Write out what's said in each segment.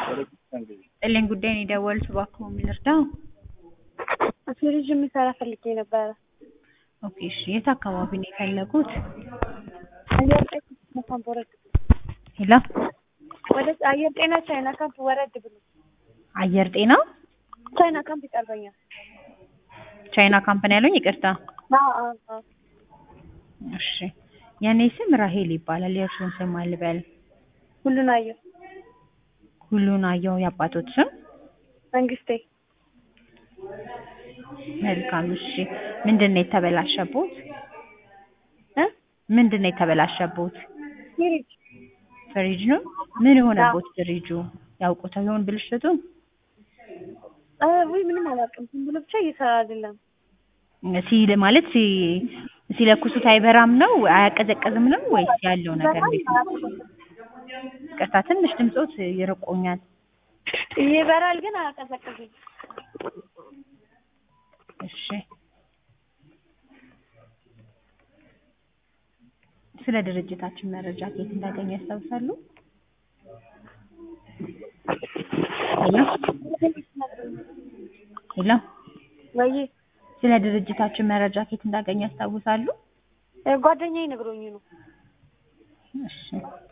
ጥልኝ ጉዳይ ነው የደወሉት፣ እባክዎ ምን ልርዳው? ፍሪጅ የሚሰራ ፈልጌ ነበረ። ኦኬ እሺ፣ የት አካባቢ ነው የፈለጉት? አየር ጤና ካምፕ ወረድ ብሎ ሄሎ፣ ወደ አየር ጤና ቻይና ካምፕ ወረድ ብሎ አየር ጤና ቻይና ካምፕ ይቀርበኛል። ቻይና ካምፓኒ ያሉኝ? ይቅርታ። አዎ አዎ አዎ። እሺ፣ የኔ ስም ራሄል ይባላል። የእርሱን ስም አልበል? ሁሉን አየሁ። ሁሉን አየሁ። የአባቶት ስም? መንግስቴ መልካም። እሺ፣ ምንድን ነው የተበላሸቦት? እ ምንድን ነው የተበላሸቦት? ፍሪጅ ፍሪጅ ነው? ምን የሆነቦት ፍሪጁ? ያውቁታል ይሆን ብልሽቱን? እ ውይ ምንም አላውቅም። ዝም ብሎ ብቻ እየሰራ አይደለም። ሲል ማለት ሲ ሲለኩሱት አይበራም ነው አያቀዘቅዝም ነው ወይስ ያለው ነገር እንዴት ነው? ይቅርታ ትንሽ ድምፆት ይርቆኛል። ይበራል ግን አያቀዘቅዝም። እሺ ስለ ድርጅታችን መረጃ ከየት እንዳገኙ ያስታውሳሉ? ሄሎ ሄሎ ወይ ስለ ድርጅታችን መረጃ ከየት እንዳገኙ ያስታውሳሉ? እ ጓደኛዬ ነግሮኝ ነው። እሺ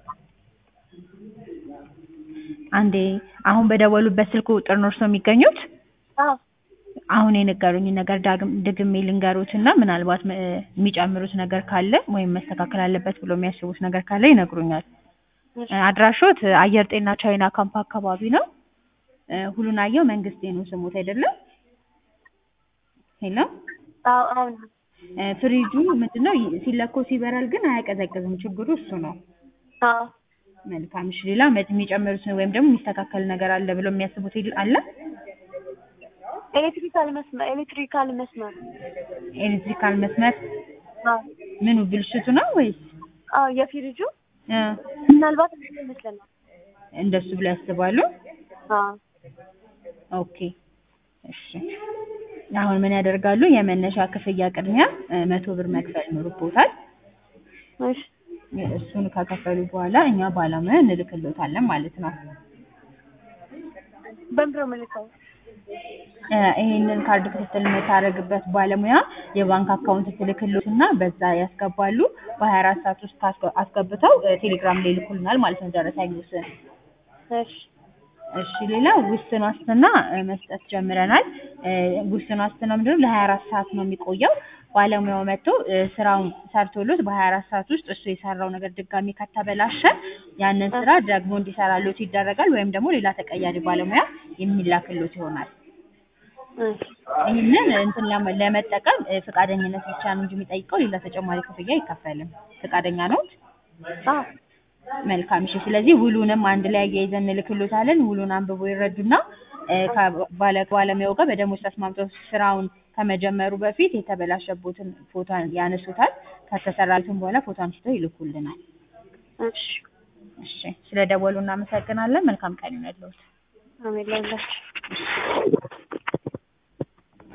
አንዴ አሁን በደወሉበት ስልክ ቁጥር ነው እርስዎ የሚገኙት? አዎ አሁን የነገሩኝ ነገር ዳግም ድግሜ ልንገሩት እና ምናልባት እ የሚጨምሩት ነገር ካለ ወይም መስተካከል አለበት ብሎ የሚያስቡት ነገር ካለ ይነግሩኛል። እሺ እ አድራሾት አየር ጤና ቻይና ካምፕ አካባቢ ነው። እ ሁሉን አየው መንግስቴ ነው ስሙት አይደለም? ሄሎ አዎ አሁን እ ፍሪጁ ምንድነው ይ- ሲለኮስ ይበራል ግን አያቀዘቅዝም። ችግሩ እሱ ነው። አዎ መልካም እሺ። ሌላ መ- የሚጨምሩት ወይም ደግሞ የሚስተካከል ነገር አለ ብሎ የሚያስቡት ይል- አለ? ኤሌክትሪካል መስመር ኤሌክትሪካል መስመር ኤሌክትሪካል መስመር አዎ ምኑ ብልሽቱ ነው ወይስ አዎ የፍሪጁ እ ምናልባት እንደዛ ይመስለናል። እንደሱ ብለው ያስባሉ? አዎ ኦኬ እሺ። አሁን ምን ያደርጋሉ? የመነሻ ክፍያ ቅድሚያ እ መቶ ብር መክፈል ይኖርቦታል። እሺ እሱን ከከፈሉ በኋላ እኛ ባለሙያ እንልክሎታለን ማለት ነው። በምድር መልካው እ ይሄንን ካርድ ክትትል የምታደርግበት ባለሙያ የባንክ አካውንት ትልክሎትና በዛ ያስገባሉ። በሀያ አራት ሰዓት ውስጥ አስገ- አስገብተው እ ቴሌግራም ላይ ይልኩልናል ማለት ነው ደረሰኝ ውስን እሺ እሺ ሌላ ውስን ዋስትና እ መስጠት ጀምረናል። እ ውስን ዋስትና ምንድነው? ለሀያ አራት ሰዓት ነው የሚቆየው። ባለሙያው መጥቶ እ ስራውን ሰርቶሎት በሀያ አራት ሰዓት ውስጥ እሱ የሰራው ነገር ድጋሚ ከተበላሸ ያንን ስራ ደግሞ እንዲሰራሎት ይደረጋል። ወይም ደግሞ ሌላ ተቀያሪ ባለሙያ የሚላክሎት ይሆናል። እሺ ይህንን እንትን ለመ- ለመጠቀም እ ፈቃደኝነት ብቻ ነው እንጂ የሚጠይቀው ሌላ ተጨማሪ ክፍያ አይከፈልም። ፈቃደኛ ነዎት? አዎ መልካም እሺ። ስለዚህ ውሉንም አንድ ላይ አያይዘን እንልክሎታለን። ውሉን አንብቦ ይረዱና እ ከባለ ባለሙያው ጋር በደሞዝ ተስማምተው ስራውን ከመጀመሩ በፊት የተበላሸቦትን ፎቶ ያነሱታል። ከተሰራልትም በኋላ ፎቶ አንስተው ይልኩልናል። እሺ እሺ፣ ስለ ደወሉ እናመሰግናለን። መልካም ቀን ይሁንልዎት። አሜን ለሁላችሁ